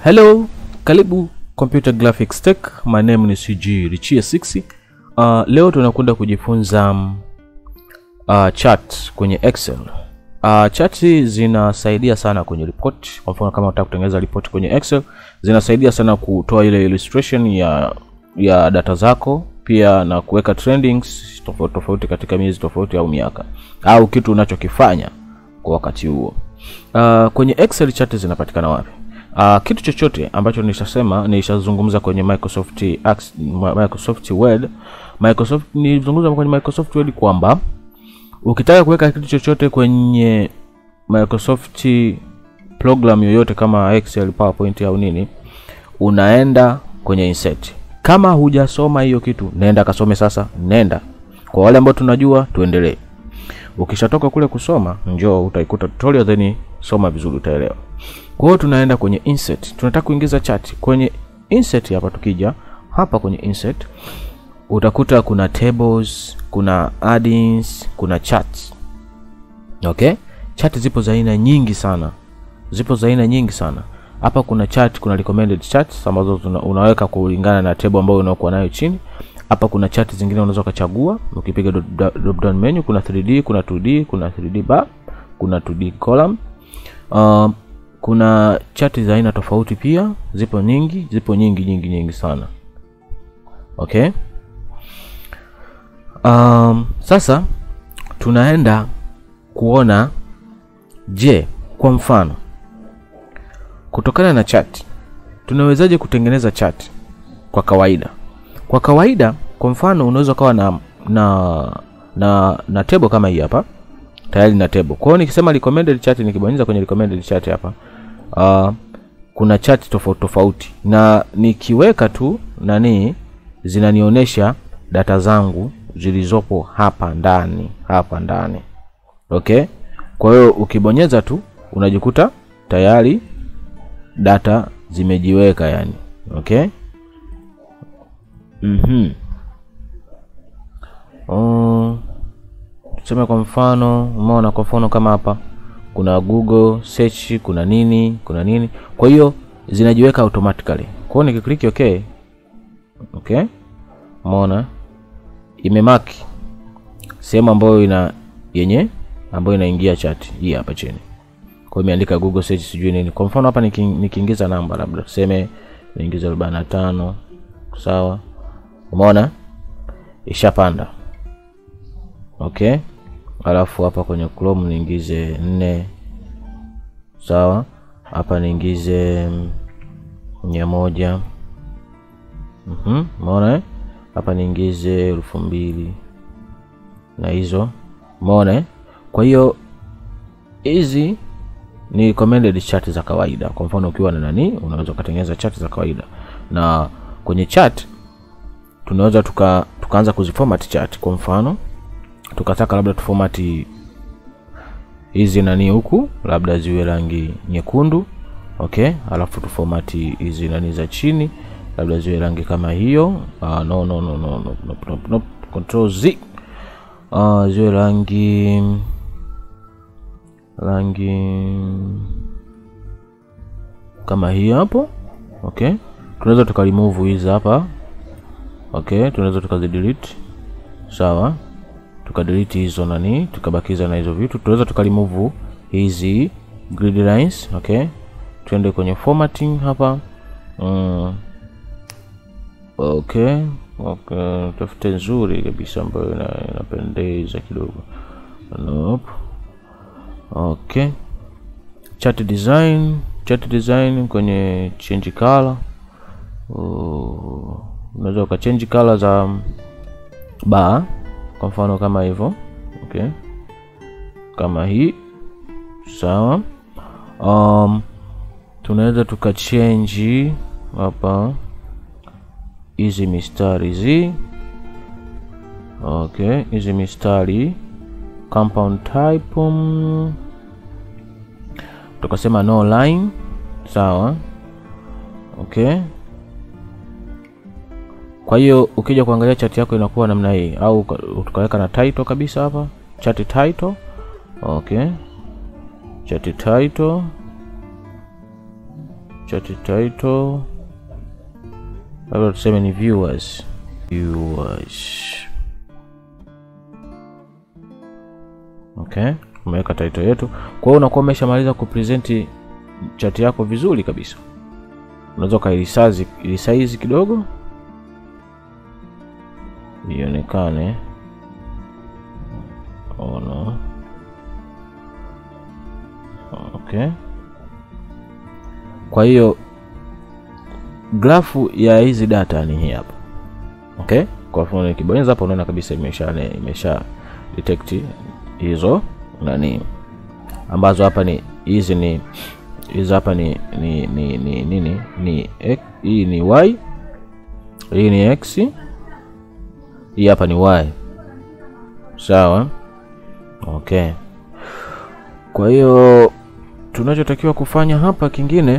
Hello, karibu Computer Graphics Tech. My name ni CG Richie 6. Uh, leo tunakwenda kujifunza um, uh, chart kwenye Excel. Uh, chart zinasaidia sana kwenye report. Kwa mfano kama unataka kutengeneza report kwenye Excel, zinasaidia sana kutoa ile illustration ya ya data zako, pia na kuweka trendings tofauti tofauti katika miezi tofauti au miaka au kitu unachokifanya kwa wakati huo. Uh, kwenye Excel chart zinapatikana wapi? Uh, kitu chochote ambacho nishasema nishazungumza kwenye Microsoft Ax- Microsoft Word Microsoft nilizungumza kwenye Microsoft Word kwamba ukitaka kuweka kitu chochote kwenye Microsoft program yoyote kama Excel, PowerPoint au nini, unaenda kwenye insert. Kama hujasoma hiyo kitu, nenda kasome sasa, nenda. Kwa wale ambao tunajua, tuendelee. Ukishatoka kule kusoma, njoo utaikuta tutorial, then soma vizuri, utaelewa. Kwa hiyo tunaenda kwenye insert. Tunataka kuingiza chart kwenye insert. Hapa tukija hapa kwenye insert, utakuta kuna tables, kuna add-ins, kuna charts. Okay? Chart zipo za aina nyingi sana. Zipo za aina nyingi sana. Hapa kuna chart, kuna recommended charts ambazo tuna, unaweka kulingana na table ambayo unakuwa nayo chini. Hapa kuna chart zingine unaweza ukachagua ukipiga drop down menu, kuna 3D, kuna 2D, kuna 3D bar, kuna 2D column. Um, kuna chati za aina tofauti pia, zipo nyingi, zipo nyingi nyingi nyingi sana. Okay. Um, sasa tunaenda kuona, je, kwa mfano kutokana na chati tunawezaje kutengeneza chati kwa kawaida? Kwa kawaida, kwa mfano unaweza ukawa na na na na table kama hii hapa tayari na table. Kwa hiyo nikisema recommended chart, nikibonyeza kwenye recommended chart hapa uh, kuna chart tofauti tofauti, na nikiweka tu nani zinanionyesha data zangu zilizopo hapa ndani hapa ndani. Okay, kwa hiyo ukibonyeza tu unajikuta tayari data zimejiweka yani. Okay, mhm mm tuseme kwa mfano, umeona, kwa mfano kama hapa kuna Google search, kuna nini, kuna nini, kwa hiyo zinajiweka automatically. Kwa hiyo nikiklik okay, okay, umeona imemaki sehemu ambayo ina yenye ambayo inaingia chat hii hapa chini, kwa hiyo imeandika Google search sijui nini. Kwa mfano hapa nikiingiza namba labda tuseme niingiza arobaini na tano, sawa, umeona ishapanda. Okay, alafu hapa kwenye Chrome niingize nne, sawa. Hapa niingize mia moja. Mhm, umeona eh? Hapa niingize elfu mbili na hizo, umeona eh? Kwa hiyo hizi ni recommended chart za kawaida. Kwa mfano ukiwa na nani, unaweza ukatengeneza chart za kawaida, na kwenye chart tunaweza tuka tukaanza kuziformat chart. Kwa mfano tukataka labda tufomati hizi nani huku labda ziwe rangi nyekundu okay, alafu tufomati hizi nani za chini labda ziwe rangi kama hiyo. Uh, no, no, no, no, no, no, no, no. Control Z uh, ziwe rangi rangi kama hii hapo okay. Tunaweza tukarimove hizi hapa okay, tunaweza tukazidelete sawa tukadelete hizo nani tukabakiza na hizo vitu. Tunaweza tukarimove hizi grid lines okay. Tuende kwenye formatting hapa mm. Okay, okay, tafute nzuri kabisa ambayo inapendeza kidogo nope. Okay, chart design, chart design kwenye change color uh, unaweza ukachange color za bar kwa mfano kama hivyo okay, kama hii sawa. Um, tunaweza tukachange hapa hizi mistari hizi okay, hizi mistari compound type um, tukasema no line sawa okay. Kwa hiyo ukija kuangalia chati yako inakuwa namna hii, au tukaweka na title kabisa hapa, chati title. Okay, chati title chat title labda tuseme ni viewers viewers okay umeweka title yetu kwa hiyo unakuwa umeshamaliza kupresenti chati yako vizuri kabisa unaweza ukailisazi ilisaizi kidogo ionekane ono okay kwa hiyo grafu ya hizi data ni hii hapa okay kwa mfano nikibonyeza hapa unaona kabisa imesha imesha detect hizo nani ambazo hapa ni hizi ni hizi hapa ni ni ni ni nini ni x, hii ni y hii ni x hii hapa ni y sawa okay kwa hiyo tunachotakiwa kufanya hapa kingine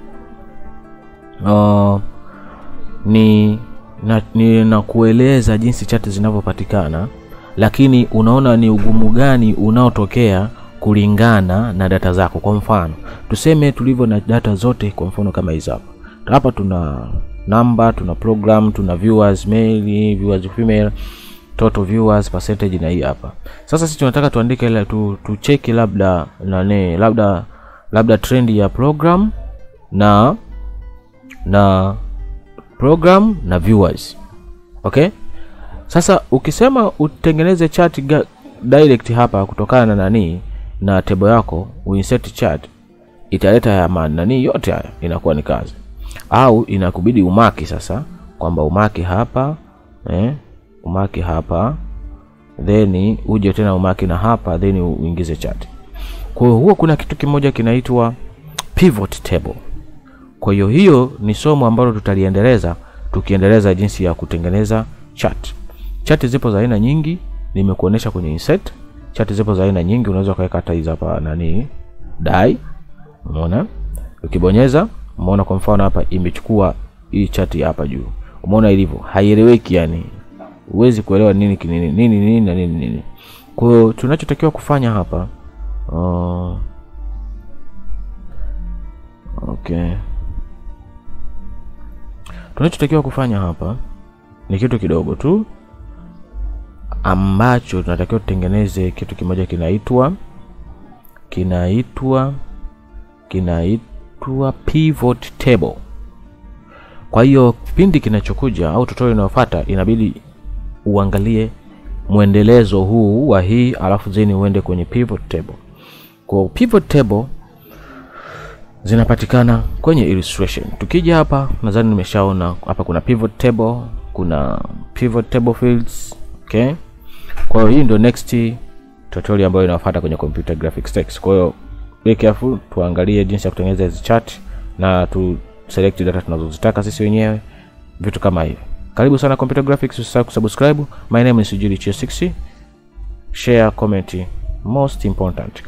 uh, ni na, ni na kueleza jinsi chati zinavyopatikana lakini unaona ni ugumu gani unaotokea kulingana na data zako kwa mfano tuseme tulivyo na data zote kwa mfano kama hizi hapa hapa tuna namba tuna program tuna viewers male viewers female total viewers percentage na hii hapa sasa sisi tunataka tuandike ile tu tucheki labda nane labda labda trend ya program na na program na viewers okay sasa ukisema utengeneze chart ga- direct hapa kutokana na nani na table yako uinsert chart italeta ya ma- nani yote haya inakuwa ni kazi au inakubidi umaki sasa kwamba umaki hapa eh, umaki hapa then uje tena umaki na hapa then uingize chart kwa hiyo huwa kuna kitu kimoja kinaitwa pivot table kwa hiyo hiyo ni somo ambalo tutaliendeleza tukiendeleza jinsi ya kutengeneza chart chati zipo za aina nyingi nimekuonesha kwenye insert chati zipo za aina nyingi unaweza ukaweka hata hizi hapa nani dai umeona ukibonyeza umeona kwa mfano hapa imechukua hii chati hapa juu umeona ilivyo haieleweki yani huwezi kuelewa nini kinini nini nini na nini nini kwa hiyo tunachotakiwa kufanya hapa uh, okay tunachotakiwa kufanya hapa ni kitu kidogo tu ambacho tunatakiwa tutengeneze kitu kimoja kinaitwa kinaitwa kinaitwa pivot table kwa hiyo kipindi kinachokuja au tutorial inayofuata inabidi uangalie mwendelezo huu wa hii alafu zeni uende kwenye pivot table kwa pivot table zinapatikana kwenye illustration tukija hapa nadhani nimeshaona hapa kuna pivot table kuna pivot table fields okay kwa hiyo hii ndio next tutorial ambayo inafuata kwenye computer graphics text kwa hiyo be careful tuangalie jinsi ya kutengeneza hizi chart na tu select data tunazozitaka sisi wenyewe vitu kama hivi karibu sana computer graphics usisahau kusubscribe my name is Sujili 60 share comment most important